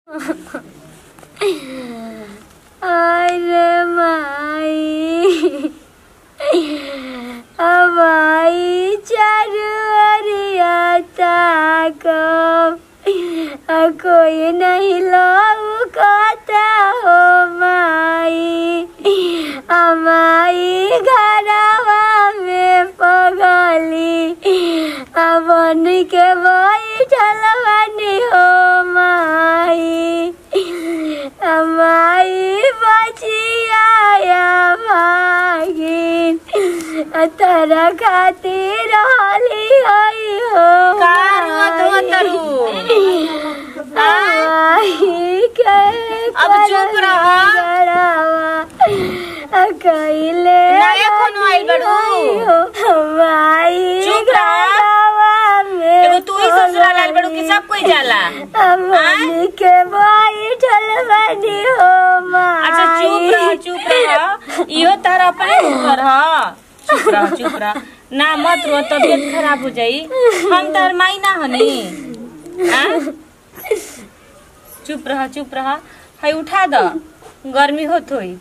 अरे माई अब आई चारुअरिया ताकब आ कोई नहीं लौकता हो माई हमारी घरवा में पगली अपन के बैठल बनी हो माई हमारी बचिया भागिन तोरा खातिर होली होई हो का रोत हो तरू? आई के अब चुप रह। कइले नया फोन आइल बड़ू। हमारी चुप रह। घरवा में एगो तू ही ससुराल आइल बड़ू कि सब कोई जाला हमनी के बैठल बनी हो माई अच्छा चुप रह चुप रह इहो तारा अपने ऊपर ह चुप रह चुप रह ना मत रो तबियत खराब हो जाई हम तार माई ना हनी हाँ? चुप रह चुप रह है उठा द गर्मी होत होई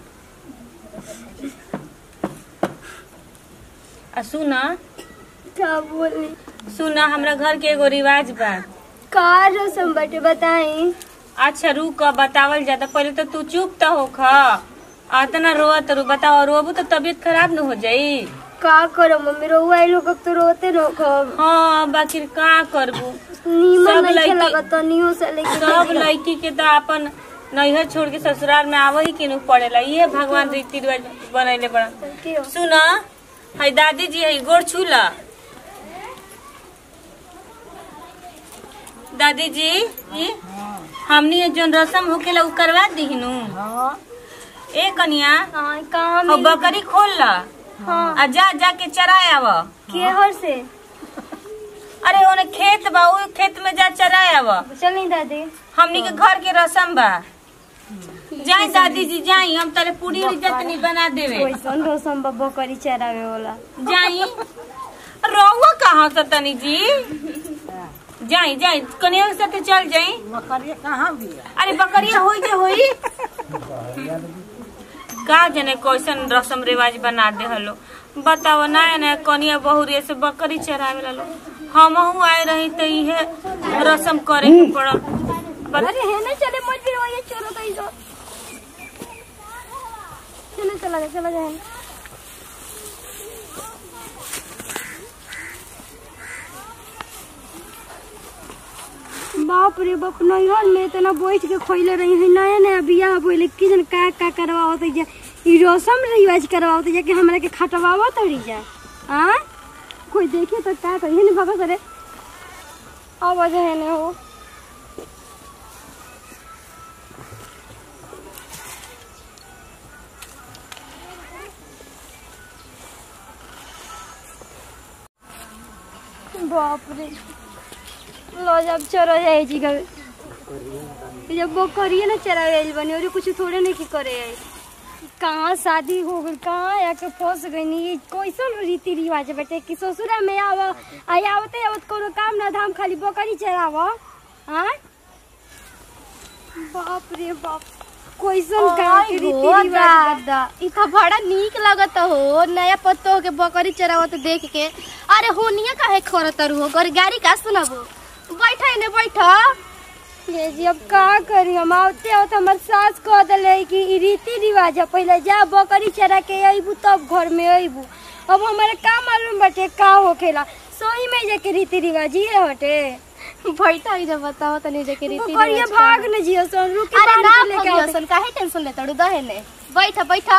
आ सुना का बोली सुना हमरा घर के एगो रिवाज बा का रसम बटे बताई अच्छा रुक बतावल जाता पहले तो तू चुप तो होख अतना रोत रू बताओ रोबू तो तबियत खराब न हो जाई का करो मम्मी रोवा आई लोग तो रोते रोको हाँ बाकी का करबू नीमन सब नहीं लड़की- लगत नियो से लेके सब लड़की के तो अपन नैहर छोड़ के ससुराल में आव ही के नु पड़ेला ये भगवान रीति रिवाज बनैले बड़ा के हो? सुन है दादी जी है गोड़ छूला दादी जी ई हमनी ये जोन रसम होकेला उ करवा दीहनु ए कनिया हाँ कहाँ हो मिली? बकरी खोल ला हाँ आ जा जा के चराय आव के हर से अरे ओने खेत बा उ खेत में जा चराय आव चल नहीं दादी हमनी के घर के रसम बा जाई दादी जी जाई हम तारे पूरी उरी जतनी बना देवे वैसन रसम बब्बो करी चरावे वाला जाई रहुआ कहाँ से तनी जी जाई जाई कनिया के साथे चल जाई बकरिया कहाँ बिया अरे बकरिया होई जे होई का जने कैसन रसम रिवाज बना दे हलो बताओ नया नया कनिया बहुरिया से बकरी चरावे ला लो हमहू आए रही तो इहे रसम करे के पड़ल बत- अरे है ना चले मत भी वही चलो तो इधर चलो चला जा चला जाए बाप रे बाप नैहर में इतना बैठ के खोइले रही है नया नया बियाह बोले कि जन का का करवावत है जा ई रसम रिवाज करवावत है जा कि हमरा के खटवावत हड़ी जा हां कोई देखे तो का कही नहीं बाबा सरे आवाज है ना हो बाप रे लो जब चरा जाए जी घर जब वो करिए ना चरा जाए बनी और कुछ थोड़े नहीं की करे आई कहाँ शादी हो गई कहाँ आके फंस गई नी ये कैसन रीति रिवाज है बेटे कि ससुरा में आव आई आवते आवत कोनो काम ना धाम खाली बकरी चराव हाँ बाप रे बाप कैसन गाँव के रीति रिवाज बा। दादा इ तो बड़ा नीक लगत हो नया पत्तो के बकरी चरावत देख के अरे होनिया काहे खरतरू हो गर गाड़ी का सुनबो बैठा ने बैठा ये जी अब का करी हम आवते आवत हमर सास कह दिले कि ई रीति रिवाज है पहले जा बकरी चरा के अइबू तब घर में अइबू अब हमारे का मालूम बाटे का होखेला सोई में जाके रीति रिवाज ही हटे बैठा ही जब बताओ तनी जे के रीति बकरिया रिवाज का। भाग न जियो सन रुके अरे बांध ना के लेके भगियो आवते। सन काहे टेंशन लेता डू दहे ने बैठा बैठा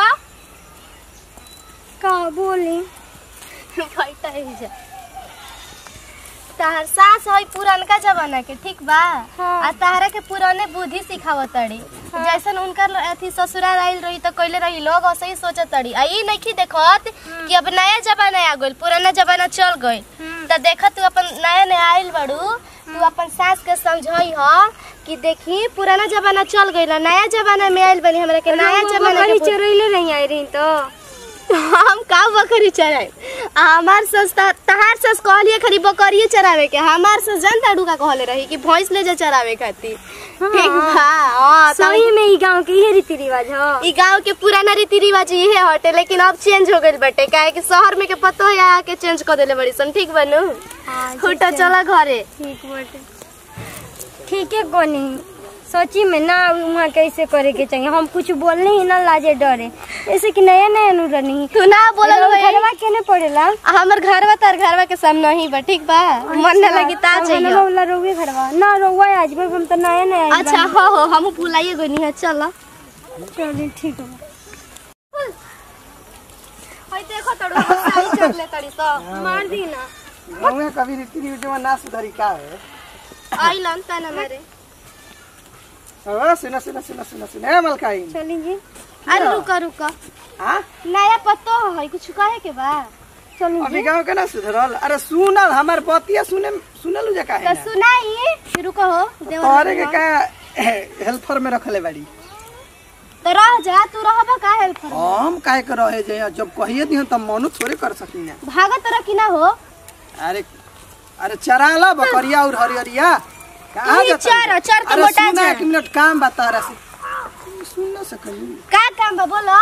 का बोली बैठा ही जा तार सास है पुरानका जमाना के ठीक बा हाँ। आ तारा के पुराने बुद्धि सिखावत तड़ी जैसन उनकर अथी ससुराल आइल रही तो कैले रही लोग ऐसे ही सोचत तड़ी आ ई नइखी देखत कि अब नया जमाना आ गइल पुराना जमाना चल गइल तो देखत तू अपन नया नया आइल बड़ू तू अपन सास के समझाई ह कि देखी पुराना जमाना चल गइल आ, नया जमाना में आइल बनी हमरा के नया रउआ जमाना बकरी के चरैले नहीं आई रही तो हम का बकरी चराए हमार सस त- तहार सस कहलिए खरी बकरिए चरावे के हमार सस जनता डुका कहले रही कि भैंस ले जा चरावे खातिर ठीक बा बताओ सही में ई गांव के ये रीति रिवाज ह ई गांव के पुराना रीति रिवाज इहे हटे लेकिन अब चेंज हो गइल बाटे काहे कि शहर में के पतो है आके चेंज कर देले बड़ी सन ठीक बनू उठो चला घरे ठीक बाटे ठीक है कोनी सची में ना वहाँ कैसे करे के चाहिए हम कुछ बोलने ही ना लाजे डरे ऐसे कि नया नया नु रनी तू ना बोलल होई। घरवा केने पड़ेला हमर घरवा तार घरवा के सामने ही बा ठीक बा मन न लगी ता चाहिए वाला रोवे घरवा ना रोवा आज भाई हम तो नया नया आइल अच्छा हो हो हम भुलाइए गनी है चल बानी। चलिए ठीक है हई देखो तड़ो साई चढ़ ले तड़ी तो मार दी ना गाँव कभी रीति रिवाज ना सुधरी का है आइलन तना मारे ओ, सुनो सुनो सुनो सुनो सुनो ए मलकाई चलिए अरे रुका रुका हाँ नया पतो है कुछ कहे के बा चलिए अभी गाँव के ना सुधरल अरे सुनल हमार बतिया सुने सुनल जा का तो है सुनाई रुको हो देवर तोरे के का हेल्पर में रखले बाड़ी तो रह जा तू रहबा का हेल्प कर हम काहे कर रहे जे जब कहिए दिहन तब मनु थोड़े कर सकिना भागत रह कि ना हो अरे अरे चराला बकरिया और हरियरिया कहाँ ई जाता चर, है? चर तो अरे मोटा सुना जा। एक मिनट काम बता रहा से सुन ना सकली का काम बा बोलो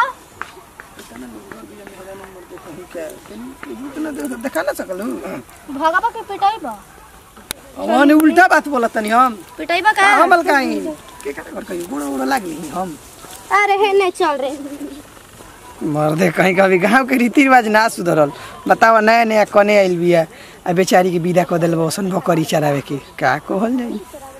देखा ना सकलू भगवा के पिटाई बा हमने उल्टा बात बोला तनी हम पिटाई बा का हमल काई के करे कर कहीं बुढ़ा बुढ़ा लागली हम अरे हे नहीं चल रे मर्दे कहीं कभी गांव के रीति रिवाज ना सुधरल बतावा नया नया कने आइल बिया आ बेचारी के विदा क देल बसन बकरी चरावे के का कहल जाई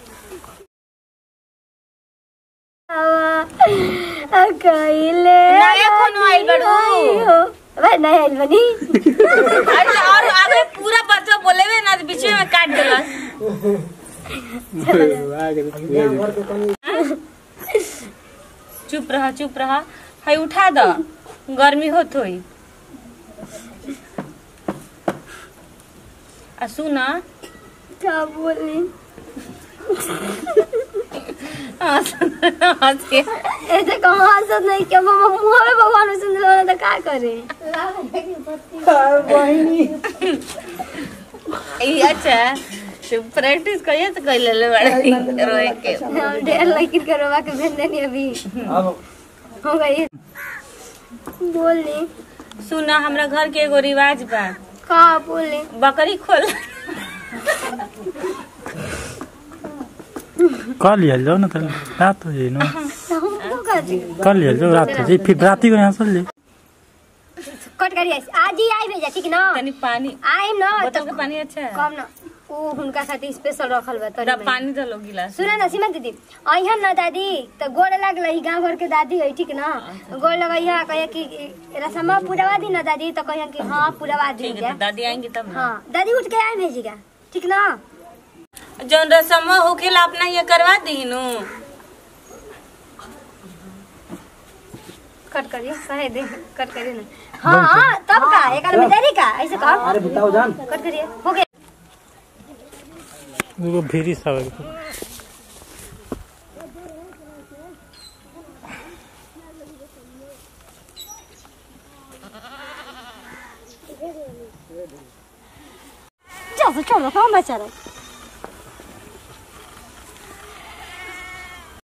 कइले नया कोनो आइल बाड़ू? भाई नया आइल बनी अरे और आगे पूरा बच्चा बोलेवे ना तो बीच में काट देलस चुप रहा चुप रहा हाय उठा द गर्मी होत होई आ सुना क्या बोली हंस हंस के ऐसे कहाँ हंसत नहीं क्या मामा मुँह में भगवान सुन लो तो क्या करे ई अच्छा तू प्रैक्टिस करिए तो कर ले बड़े रोए के हम ढेर लेकिन करवा के भेज देनी अभी हो गई बोली सुना हमरा घर के एगो रिवाज बा का बोली बकरी खोल कर लिया जाओ ना तो रात हो जाए ना हमको कर दी कर लिया जाओ रात हो जाए फिर राती को यहाँ चल ले कट करिए आज ही आई भेजा ठीक ना तनी पानी आई ना बोतल तो के पानी अच्छा है कम ना वो हुनका खातिर स्पेशल रखल बा तनी तब में। पानी दलो गिलास सुना ना सीमा दीदी अइहन ना दादी तो गोड़ लागल ही गांव घर के दादी है ठीक ना गोड़ लगैया कहे कि रसमा पुरवा दी ना दादी तो कहियन कि हाँ पुरवा दी ठीक है क्या तो दादी आएंगी तब ना हाँ दादी उठ के आए भेजिएगा ठीक ना जौन रसम होखेला अपना ये करवा दी नु कट करिए कहे दे कट करिए ना हाँ हाँ तब का एक आदमी देरी का ऐसे कहो अरे बताओ जान कट करिए हो गया वो भेरी सब चलो चलो कहाँ बचा रहे